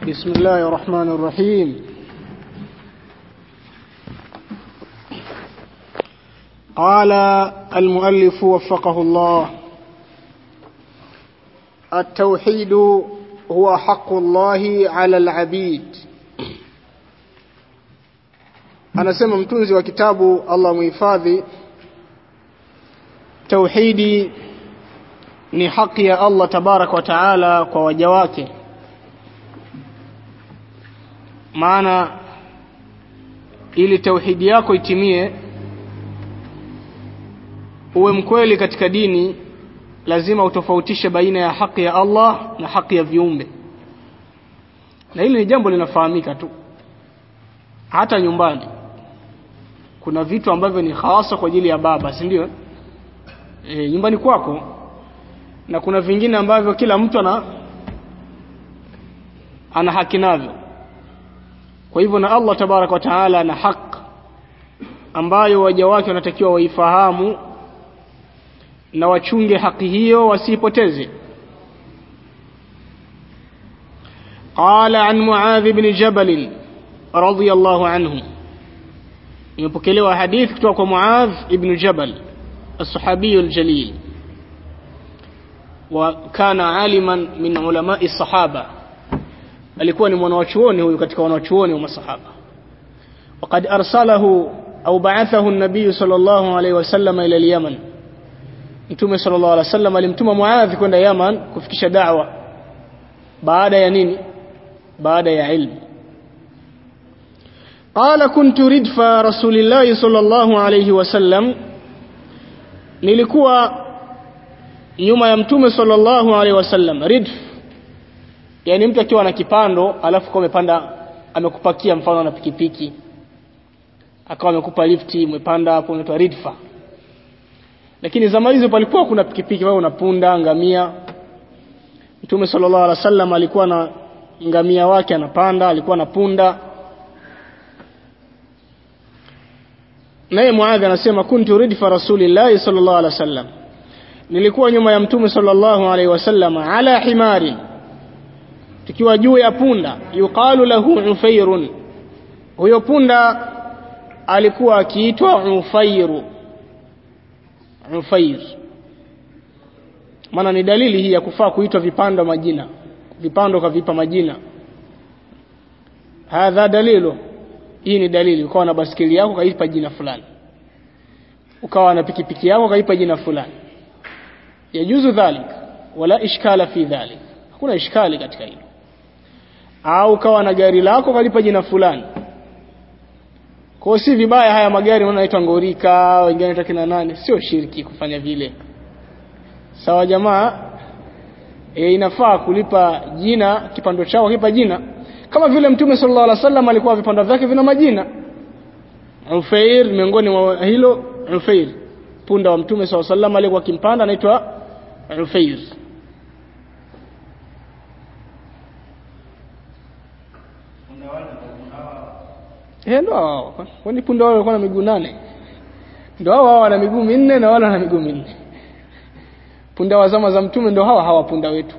بسم الله الرحمن الرحيم قال المؤلف وفقه الله التوحيد هو حق الله على العبيد anasema mtunzi wa kitabu Allah muhifadhi tauhidi ni haki ya Allah tabarak wa taala kwa waja wake maana ili tauhidi yako itimie uwe mkweli katika dini lazima utofautishe baina ya haki ya Allah na haki ya viumbe na hili ni jambo linafahamika tu hata nyumbani kuna vitu ambavyo ni hasa kwa ajili ya baba si ndio e, nyumbani kwako na kuna vingine ambavyo kila mtu ana ana haki navyo kwa hivyo na Allah tabarak wa taala ana haki ambayo waja wake wanatakiwa waifahamu na wachunge haki hiyo wasiipoteze قال عن معاذ بن جبل رضي الله عنه imepokelewa hadith kutoka kwa Muadh ibn Jabal الصحابي الجليل وكان عالما من علماء الصحابة alikuwa ni mwanachuoni huyu katika wanachuoni wa masahaba وقد أرسله أو بعثه النبي صلى الله عليه وسلم إلى اليمن Mtume sallallahu alaihi wasallam alimtuma Muadh kwenda Yaman kufikisha da'wa baada ya nini baada ya ilmu قال كنت ردف رسول الله صلى الله عليه وسلم nilikuwa nyuma ya mtume sallallahu alaihi wasallam ridf yani mtu akiwa na kipando alafu kwa amepanda amekupakia mfano na pikipiki akawa amekupa lifti umepanda hapo unaitwa ridfa lakini zama hizo palikuwa kuna pikipiki wewe unapunda ngamia mtume sallallahu alaihi wasallam alikuwa na ngamia wake anapanda alikuwa na punda naye Muadh anasema kuntu ridfa rasulillahi sallallahu alaihi wasallam nilikuwa nyuma ya mtume sallallahu alaihi wasallam ala himari tukiwa juu ya punda yuqalu lahu ufairun huyo punda alikuwa akiitwa ufairu ufair maana ni dalili hii ya kufaa kuitwa vipando majina vipando kavipa majina hadha dalilu hii ni dalili ukawa na baskeli yako kaipa jina fulani ukawa na pikipiki yako kaipa jina fulani yajuzu dhalik wala ishkala fi dhalik hakuna ishkali katika hilo au ukawa na gari lako kalipa jina fulani kwa si vibaya haya magari wanaitwa ngorika wengine wanaitwa kina nani sio shirki kufanya vile sawa jamaa e, inafaa kulipa jina kipando chao kipa jina kama vile mtume sallallahu alaihi wasallam alikuwa vipando vyake vina majina Ufair miongoni mwa hilo Ufair punda wa mtume sallallahu alaihi wasallam alikuwa kimpanda anaitwa Ufair Eh ndo hao. Kwani punda wao walikuwa na miguu nane? Ndo hao hao wana miguu minne na wala wana miguu minne. Punda wa zama za mtume ndo hawa hawa punda wetu.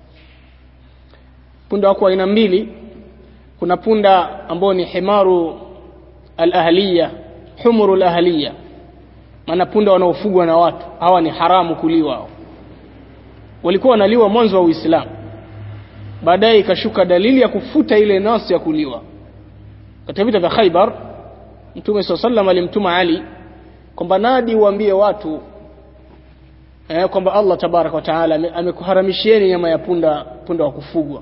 Punda wako aina mbili. Kuna punda ambao ni himaru al-ahliya, humuru al-ahliya. Maana punda wanaofugwa na watu, hawa ni haramu kuliwa. Walikuwa wanaliwa mwanzo wa Uislamu. Baadaye ikashuka dalili ya kufuta ile nasi ya kuliwa katika vita vya Khaibar Mtume SAW sallam alimtuma Ali kwamba nadi uambie watu eh, kwamba Allah tabarak wa taala amekuharamishieni nyama ya punda punda wa kufugwa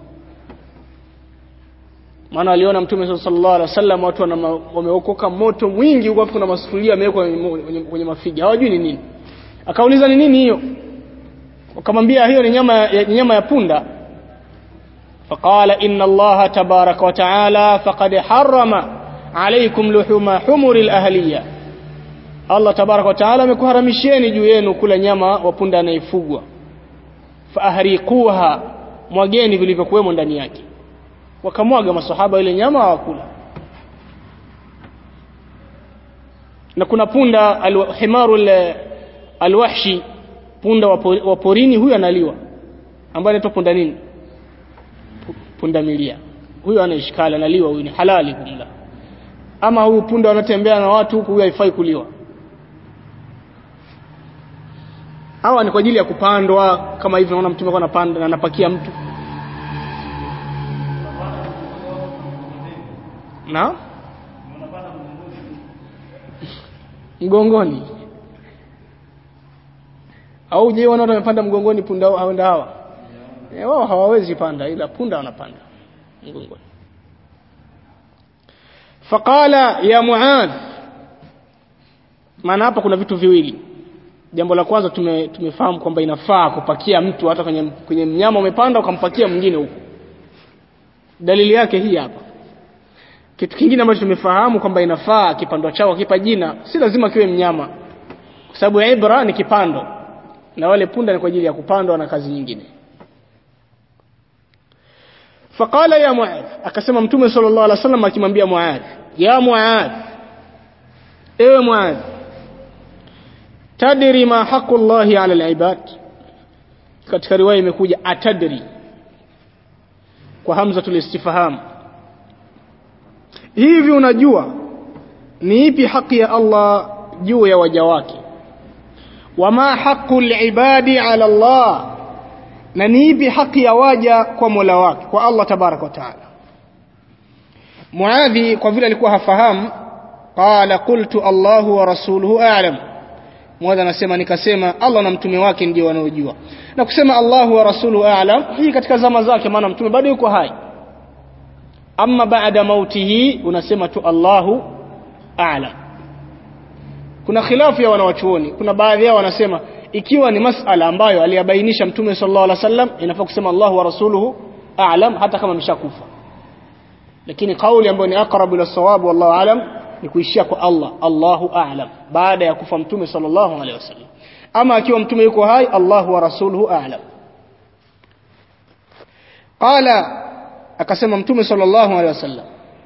maana aliona Mtume sallallahu alaihi wasallam watu wameokoka moto mwingi huko kuna masufuria yamewekwa kwenye mafiga hawajui ni nini akauliza ni nini hiyo wakamwambia hiyo ni nyama ya, nyama ya punda فقال إن الله تبارك وتعالى فقد حرم عليكم لحوم حمر الأهلية الله تبارك وتعالى amekuharamishieni juu yenu kula nyama wa punda anayefugwa faahriquha mwageni vilivyokuwemo ndani yake wakamwaga masahaba ile nyama hawakula na kuna punda alhimaru alwahshi punda wa porini huyu analiwa ambaye anaitwa punda nini punda milia huyo ana ishkali analiwa huyu ni halali kumla ama huyu punda wanatembea na watu huku huyu haifai kuliwa hawa ni kwa ajili ya kupandwa kama hivi naona mtume anapanda na anapakia mtu na mgongoni au je wanaona wamepanda mgongoni punda hao hawa e, wao hawawezi panda ila punda wanapanda mgongoni faqala ya muadh maana hapa kuna vitu viwili jambo la kwanza tume, tumefahamu kwamba inafaa kupakia mtu hata kwenye, kwenye mnyama umepanda ukampakia mwingine huko dalili yake hii hapa kitu kingine ambacho tumefahamu kwamba inafaa kipando chao kipa jina si lazima kiwe mnyama kwa sababu ibra ni kipando na wale punda ni kwa ajili ya kupandwa na kazi nyingine faqala ya muadh akasema mtume sallallahu alaihi wasallam akimwambia muadh ya muadh ewe muadh tadri ma haqu llahi ala alibad katika riwaya imekuja atadri kwa hamzatul istifham hivi unajua ni ipi haki ya Allah juu ya waja wake wama haqu libadi ala Allah na ni ipi haki ya waja kwa Mola wake kwa Allah tabaraka wa taala Muadhi kwa vile alikuwa hafahamu qala qultu Allahu wa rasuluhu a'lam Muadhi anasema nikasema Allah na mtume wake ndio wanaojua na kusema Allahu wa rasuluhu a'lam hii katika zama zake maana mtume bado yuko hai amma baada mautihi unasema tu Allahu a'lam kuna khilafu ya wanawachuoni kuna baadhi yao wanasema ikiwa ni masala ambayo aliyabainisha mtume sallallahu alaihi wasallam inafaa kusema Allahu wa rasuluhu a'lam hata kama ameshakufa lakini kauli ambayo ni aqrabu ila sawab wallahu a'lam ni kuishia kwa Allah Allahu a'lam baada ya kufa mtume sallallahu alaihi wasallam ama akiwa mtume yuko hai Allahu wa rasuluhu a'lam qala akasema mtume sallallahu alaihi wasallam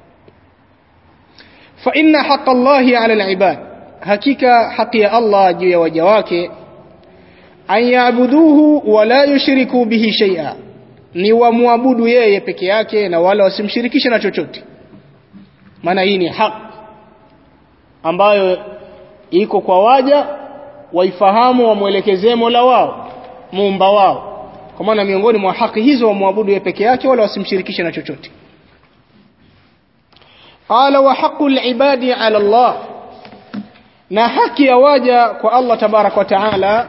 fa inna haqqa Allahi ala al-ibad hakika haki ya Allah juu ya waja wake an yaabuduhu wala yushriku bihi shay'a ni wamwabudu yeye peke yake na wala wasimshirikishe na chochote maana hii ni haki ambayo iko kwa waja waifahamu wamwelekezee Mola wao muumba wao kwa maana miongoni mwa haki hizo wamwabudu yeye peke yake wala wasimshirikishe na chochote qala wa haqqul ibadi ala Allah na haki ya waja kwa Allah tabarak wa taala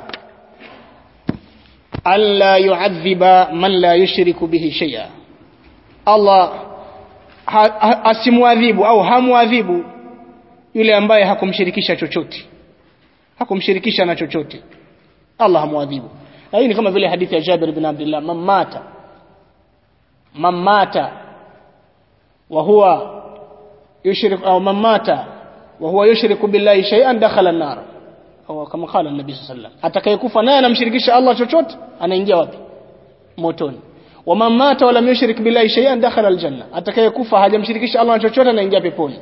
alla yu'adhiba man la yushriku bihi shay'a Allah ha, ha, asimwadhibu au hamwadhibu yule ambaye hakumshirikisha chochote hakumshirikisha na chochote Allah hamwadhibu na hii ni kama vile hadithi ya Jabir bin Abdullah mamata mamata wa huwa yushrik au mamata wa huwa yushriku billahi shay'an dakhala an-nar au kama qala an-nabi sallallahu alayhi wasallam atakayekufa naye anamshirikisha Allah chochote anaingia wapi motoni wa man mata wala yushrik billahi shay'an dakhala al-janna atakayekufa hajamshirikisha Allah chochote anaingia peponi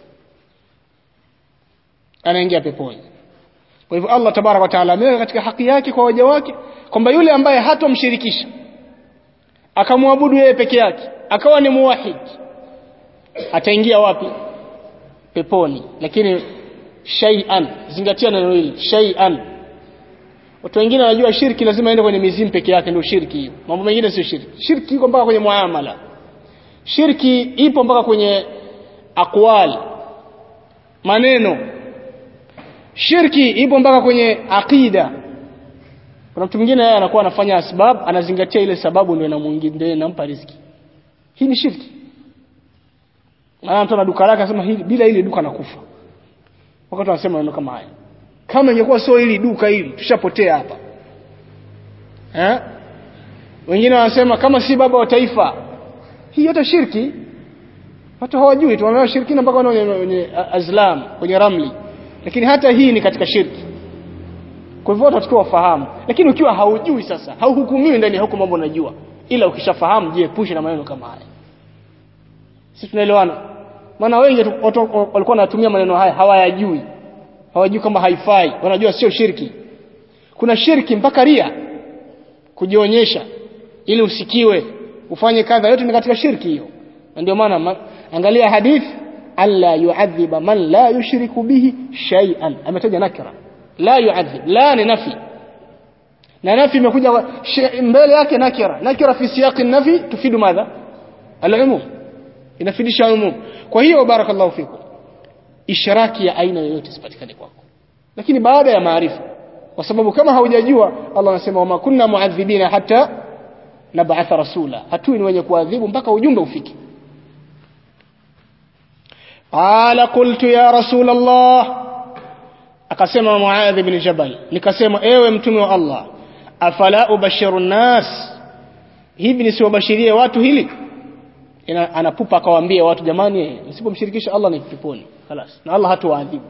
anaingia peponi kwa hivyo Allah tabaraka wa taala ameweka katika haki yake kwa waja wake kwamba yule ambaye hatomshirikisha akamwabudu yeye peke yake akawa ni muwahid ataingia wapi peponi lakini shay'an zingatia neno hili shay'an watu wengine wanajua shirki lazima ende kwenye mizimu peke yake ndio shirki hiyo mambo mengine sio shirki shirki iko mpaka kwenye muamala shirki ipo mpaka kwenye aqwal maneno shirki ipo mpaka kwenye aqida kuna mtu mwingine yeye anakuwa anafanya asbab anazingatia ile sababu ndio inamuingia ndio inampa riziki hii ni shirki maana mtu ana duka lake anasema hili bila hili duka nakufa wakati wanasema maneno kama haya kama ingekuwa sio hili duka hili tushapotea hapa eh wengine wanasema kama si baba wa taifa hii yote shirki watu hawajui tu wanaona shirkina mpaka kwenye azlam kwenye ramli lakini hata hii ni katika shirki kwa hivyo watu wafahamu lakini ukiwa haujui sasa hauhukumiwi ndani ya huko mambo unajua ila ukishafahamu jiepushe na maneno kama haya si tunaelewana maana wengi watu walikuwa wanatumia maneno haya hawayajui hawajui kama haifai wanajua sio shirki kuna shirki mpaka ria kujionyesha ili usikiwe ufanye kadha yote ni katika shirki hiyo ndio maana angalia hadith alla yu'adhiba man la yushriku bihi shay'an ametaja nakira la yu'adhib la ni nafi na nafi imekuja mbele yake nakira nakira fi siyaqi nafi tufidu madha al-umum inafidisha umum kwa hiyo barakallahu fikum ishraki ya aina yoyote sipatikane kwako lakini baada ya maarifa kwa sababu kama haujajua Allah anasema wama kunna muadhibina hata nab'atha rasula hatui ni wenye kuadhibu mpaka ujumbe ufike qala qultu ya rasul Allah akasema Muadh ibn Jabal nikasema ewe mtume wa Allah afala ubashiru nas hivi nisiwabashirie watu hili Ina, anapupa akawaambia watu jamani msipomshirikisha Allah ni peponi خلاص na Allah hatuwaadhibu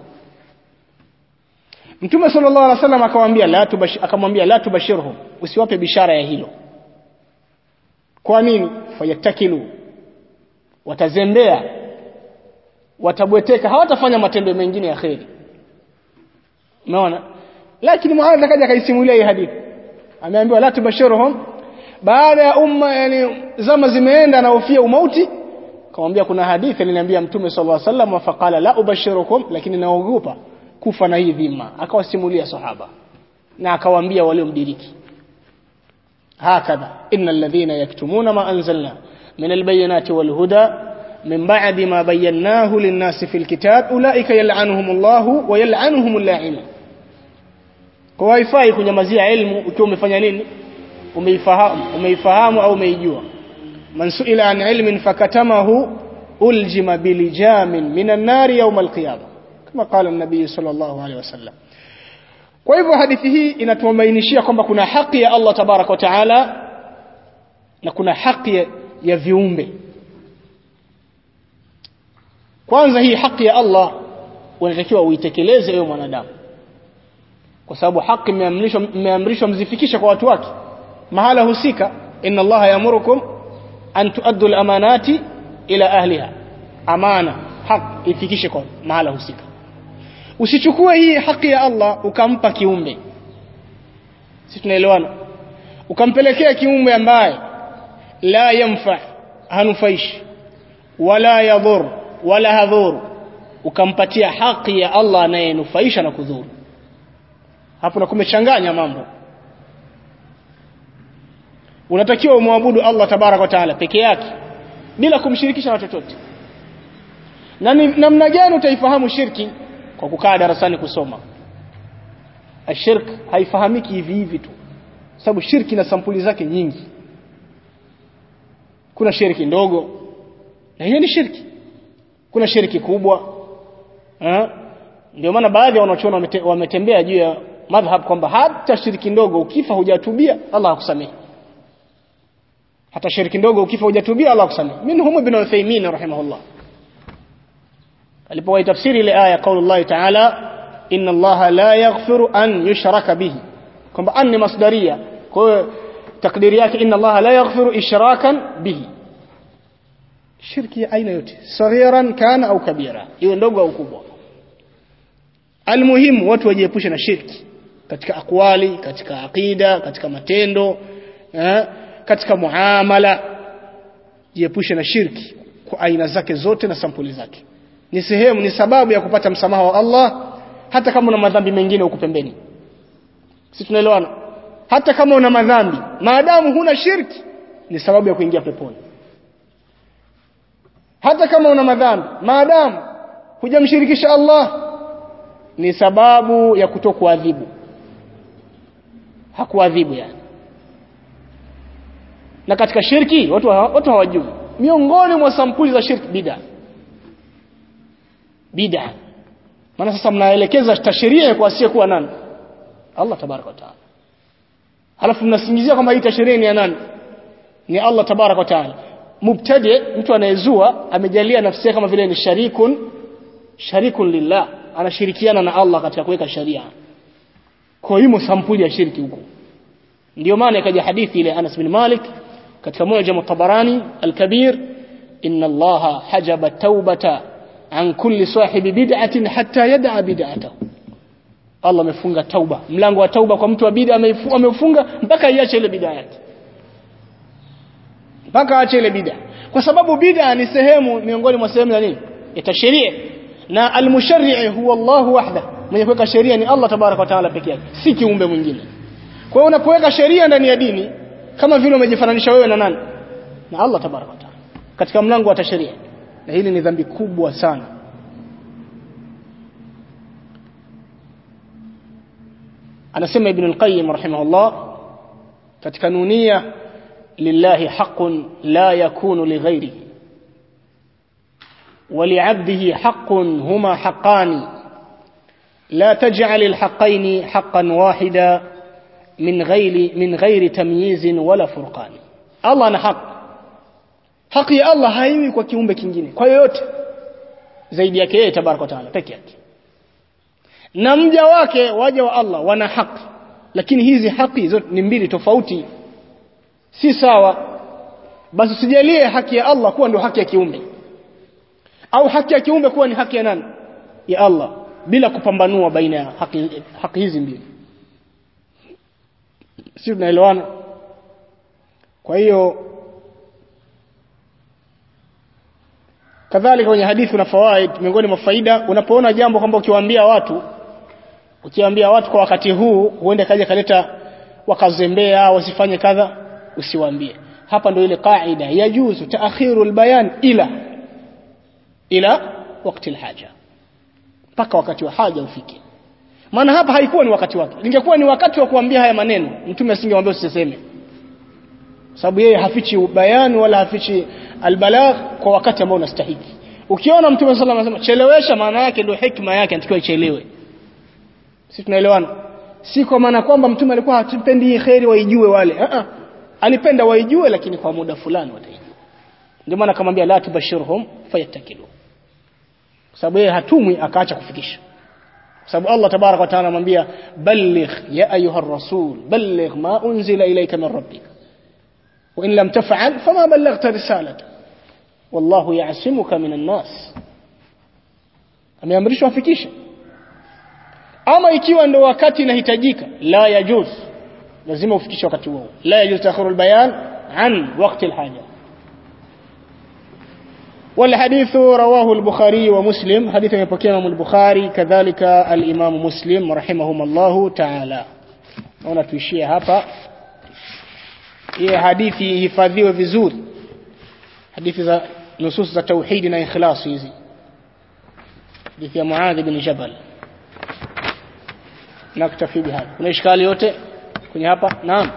Mtume sallallahu alaihi wasallam akamwambia la tubash akamwambia la tubashirhum usiwape bishara ya hilo kwa nini fayatakilu watazembea watabweteka hawatafanya matendo mengine ya kheri umeona lakini Muadh akaja akaisimulia hii hadithi ameambiwa la tubashirhum baada ya umma yani zama zimeenda na ufia umauti akamwambia kuna hadithi aliniambia mtume sallallahu alaihi wasallam faqala la ubashirukum lakini naogopa kufa na hii dhima akawasimulia sahaba na akawaambia waliomdiriki hakadha innal ladhina yaktumuna ma anzalna min albayinati walhuda min ba'di ma bayyanahu lin-nasi fil kitab ulaika yal'anuhumullahu wa yal'anuhumul la'inun kwa haifai kunyamazia elimu ukiwa umefanya nini umeifahamu umeifahamu au umeijua man suila an ilmin fakatamahu uljima bilijamin minan nari yawm alqiyama kama qala an-nabii sallallahu alaihi wasallam kwa hivyo hadithi hii inatumainishia kwamba kuna haki ya Allah tabarak wa taala na kuna haki ya, ya viumbe kwanza hii haki ya Allah unatakiwa uitekeleze wewe mwanadamu kwa sababu haki imeamrishwa imeamrishwa mzifikishe kwa watu wake mahala husika inna allaha yamurukum an tuaddu al-amanati ila ahliha amana haq ifikishe kwa mahala husika usichukue hii haki ya Allah ukampa kiumbe si tunaelewana ukampelekea kiumbe ambaye la yanfa hanufaishi wala yadhur wala hadhur ukampatia haki ya Allah anayenufaisha na kudhuru hapo na kumechanganya mambo unatakiwa umwabudu Allah tabarak wa taala peke yake bila kumshirikisha na chochote na namna gani utaifahamu shirki kwa kukaa darasani kusoma ashirk haifahamiki hivi hivi tu sababu shirki na sampuli zake nyingi kuna shirki ndogo na hiyo ni shirki kuna shirki kubwa ndio maana baadhi ya wanachuoni wametembea juu ya madhhab kwamba hata shirki ndogo ukifa hujatubia Allah hakusamehe hata shirki ndogo ukifa hujatubia Allah hakusamehe minhum ibn Uthaymeen rahimahullah alipowahi tafsiri ile aya kauli Allah ta'ala inna Allah la yaghfiru an yushraka bihi kwamba an ni masdaria kwa hiyo takdiri yake inna Allah la yaghfiru ishrakan bihi shirki aina yote saghiran kana au kabira iwe ndogo au kubwa almuhimu watu wajiepushe na shirki katika akwali katika aqida katika matendo eh, katika muamala jiepushe na shirki kwa aina zake zote na sampuli zake ni sehemu ni sababu ya kupata msamaha wa Allah hata kama una madhambi mengine huko pembeni si tunaelewana hata kama una madhambi maadamu huna shirki ni sababu ya kuingia peponi hata kama una madhambi maadamu hujamshirikisha Allah ni sababu ya kutokuadhibu hakuadhibu yani na katika shirki watu watu hawajui miongoni mwa sampuli za shirki bid'a bid'a maana sasa mnaelekeza tasheria kwa asiyekuwa nani Allah tabaraka wa taala halafu mnasingizia kwamba hii tasheria ni ya nani ni Allah tabaraka wa taala mubtadi mtu anayezua amejalia nafsi yake kama vile ni sharikun sharikun lillah anashirikiana na Allah katika kuweka sharia kwa hiyo sampuli ya shirki huko ndio maana ikaja hadithi ile Anas bin Malik katika Mu'jam Tabarani al-Kabir inna Allah hajaba taubata an kulli sahibi bid'atin hatta yad'a bid'atahu Allah amefunga tauba mlango wa tauba kwa mtu wa bid'a amefunga mpaka iache ile bid'a yake mpaka aache ile bid'a kwa sababu bid'a ni sehemu miongoni mwa sehemu za nini ya tashrii na almusharri huwa Allah wahda mwenye kuweka sheria ni Allah tabaraka wa taala peke yake si kiumbe mwingine kwa hiyo unapoweka sheria ndani ya dini kama vile umejifananisha wewe na nani na Allah tabaraka wa taala katika mlango wa tasheria na hili ni dhambi kubwa sana anasema ibn al-qayyim rahimahullah katika nunia lillahi haqqun la yakunu lighairihi ولعبده حق هما حقان لا تجعل الحقين حقا واحدا من غير من غير تمييز ولا فرقان الله ana haki haki ya Allah haiwi kwa kiumbe kingine kwa yoyote zaidi yake yeye tabaraka taala peke yake na mja wake waja wa Allah wana haki lakini hizi haki zote ni mbili tofauti si sawa basi usijalie haki ya Allah kuwa ndio haki ya kiumbe au haki ya kiumbe kuwa ni haki ya nani ya Allah bila kupambanua baina ya haki, haki hizi mbili si tunaelewana kwa hiyo kadhalika kwenye hadithi na fawaid miongoni mwa faida unapoona jambo kwamba ukiwaambia watu ukiwaambia watu kwa wakati huu huenda kaja kaleta wakazembea wasifanye kadha usiwaambie hapa ndio ile kaida yajuzu taakhiru albayan ila ila wakati alhaja mpaka wakati wa haja ufike maana hapa haikuwa ni wakati wake ingekuwa ni wakati wa kuambia haya maneno mtume asingemwambia usiseme sababu yeye hafichi bayani wala hafichi albalagh kwa wakati ambao unastahili ukiona mtume sallallahu alayhi wasallam chelewesha maana yake ndio hikma yake anatakiwa ichelewe sisi tunaelewana si kwa maana kwamba mtume alikuwa hatupendi hii khairi waijue wale a a alipenda waijue lakini kwa muda fulani wataijua ndio maana akamwambia la tubashirhum fayattakilu sababu yeye hatumwi akaacha kufikisha sababu Allah tabarak wa taala anamwambia balligh ya ayuha rasul balligh ma unzila ilayka min rabbik wa in lam taf'al fama ballaghta risalata wallahu ya'simuka min an-nas ameamrishwa afikishe ama ikiwa ndo wakati inahitajika la yajuz lazima ufikishe wakati huo la yajuz ta'khuru al-bayan an waqti al-haja والحديث رواه البخاري ومسلم حديث يبقى امام البخاري كذلك الامام مسلم رحمهم الله تعالى naona tuishie hapa hii hadithi ihifadhiwe vizuri hadithi za nusus za tauhidi na ikhlas hizi hadithi ya Muadh bin Jabal naktafi bihadha kuna ishkali yote kwenye hapa naam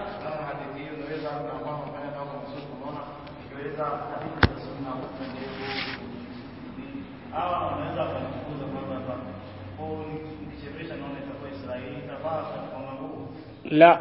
la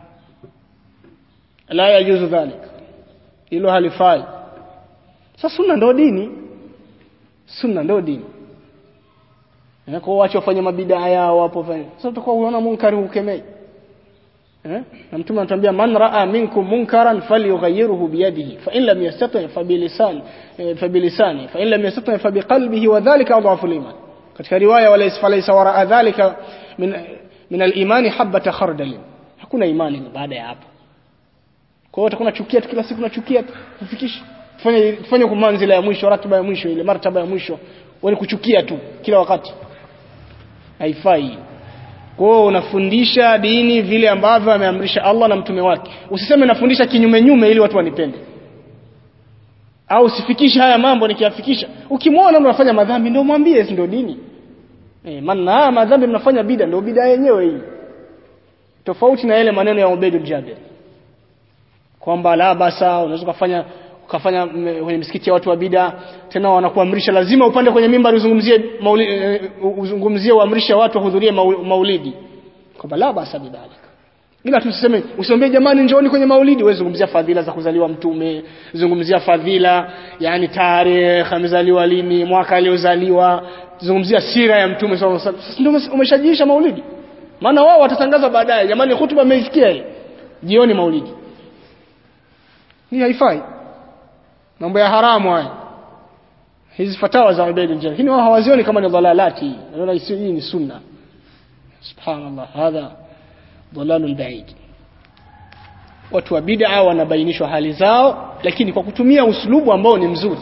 la yajuzu dhalik hilo halifai sasa sunna ndo dini sunna ndo dini na kwa wacha wafanye mabidaa yao hapo fanya sasa utakuwa unaona munkari ukemei eh na mtume anatuambia man raa minkum munkaran falyughayyirhu biyadihi fa in lam yastati fa bilisan fa bilisani fa in lam yastati fa biqalbihi wa dhalika adhafu liman katika riwaya wala isfalaysa wara dhalika min min al-imani habata khardal hakuna imani baada ya hapo kwa hiyo utakuwa unachukia tu kila siku unachukia kufikisha fanya fanya kwa manzila ya mwisho ratiba ya mwisho ile martaba ya mwisho wewe kuchukia tu kila wakati haifai kwa hiyo unafundisha dini vile ambavyo ameamrisha Allah na mtume wake usiseme nafundisha kinyume nyume ili watu wanipende au usifikishe haya mambo nikiyafikisha ukimwona unafanya madhambi ndio mwambie ndio dini eh maana madhambi mnafanya bida ndio bida yenyewe hii tofauti na yale maneno ya Ubaidul Jabir kwamba la basa unaweza kufanya ukafanya kwenye misikiti ya watu wa bida tena wanakuamrisha lazima upande kwenye mimbar uzungumzie maulidi uzungumzie uamrisha watu wahudhurie maulidi kwamba la basa bidhalika ila tuseme usiambie jamani njooni kwenye maulidi wewe zungumzia fadhila za kuzaliwa mtume zungumzia fadhila yani tarehe amezaliwa lini mwaka aliozaliwa zungumzia sira ya mtume sallallahu alaihi wasallam ndio umeshajiisha maulidi maana wao watatangaza baadaye jamani hutuba ameisikia hii jioni maulidi hii haifai mambo ya haramu haya hizi fatawa za Ubaid al lakini wao hawazioni kama ni dhalalati wanaona hii ni sunna subhanallah hadha dhalalul ba'id watu wa bid'a wanabainishwa hali zao lakini kwa kutumia uslubu ambao ni mzuri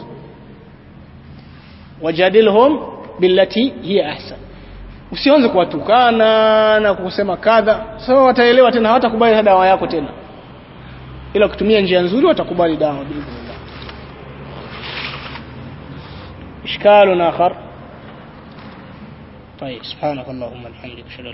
wajadilhum billati hiya ahsan usianze kuwatukana na kusema kadha sasa wataelewa tena hawatakubali dawa yako tena ila kutumia njia nzuri watakubali dawa biidhnillah إشكال آخر طيب سبحانك اللهم وبحمدك أشهد